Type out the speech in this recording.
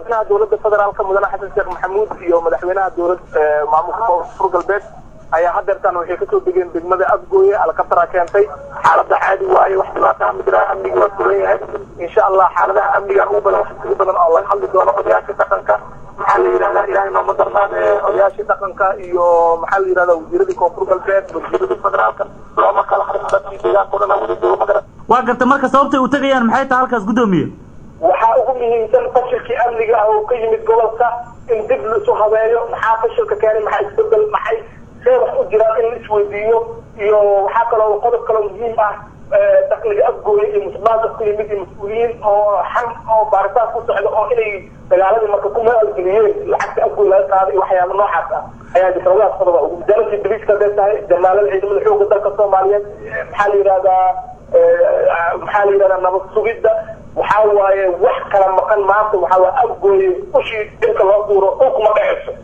madaxweynaha dowladda federaalka mudane xasan sheekh maxamuud iyo madaxweynaha dowlad maamulka koonfur galbeed ayaa hadeertaan waxay kasoo degeen degmada afgooye alkatara keentay xaalada caadi waaye wax dhibaata ma jiraan amniga waa sugan yahay insha allah xaaladaha amniga ugu badan wax ugu badan oo laga hadli doono odayaasha dhaqanka maxaa la yidhahdaa ilahay nooma darnaade odayaashii dhaqanka iyo maxaa la yidhahdaa wasiiradii koonfur galbeed wasiiradii federaalka looma kala harin dadkii deegaanka o dhan wada joogo magara waa garta marka sababtay u tegayaan maxay tahay halkaas guddoomiye waxaa ugu muhiimsan fashilkii amniga ah oo ka yimid gobolka in dib laisu habeeyo maxaa fashilka keenay maxaa isbedel maxay see wax u jiraan in la isweydiiyo iyo waxaa kaloo qodob kaloo muhiim ah dakliga afgooya iyo musuqmaasuq ku yimid iyo mas-uuliyiin oo xan oo baaritaan ku socda oo inay dagaaladii marka ku maalgeliyeen lacagta afgooy laga qaaday iyo waxyaaba noocaas ah ayaa jirtawadaas qodoba ugu wasaaradii daliiska hadday tahay jamaalada ciidamada xoogga dalka soomaaliyeed maxaa la yidhahdaa maxaa la yidhahdaa nabad sugidda waxaa waaye wax kala maqan maanta waxaa waa afgooye ushii dhirka loo duuro dhulkuma dhaceyso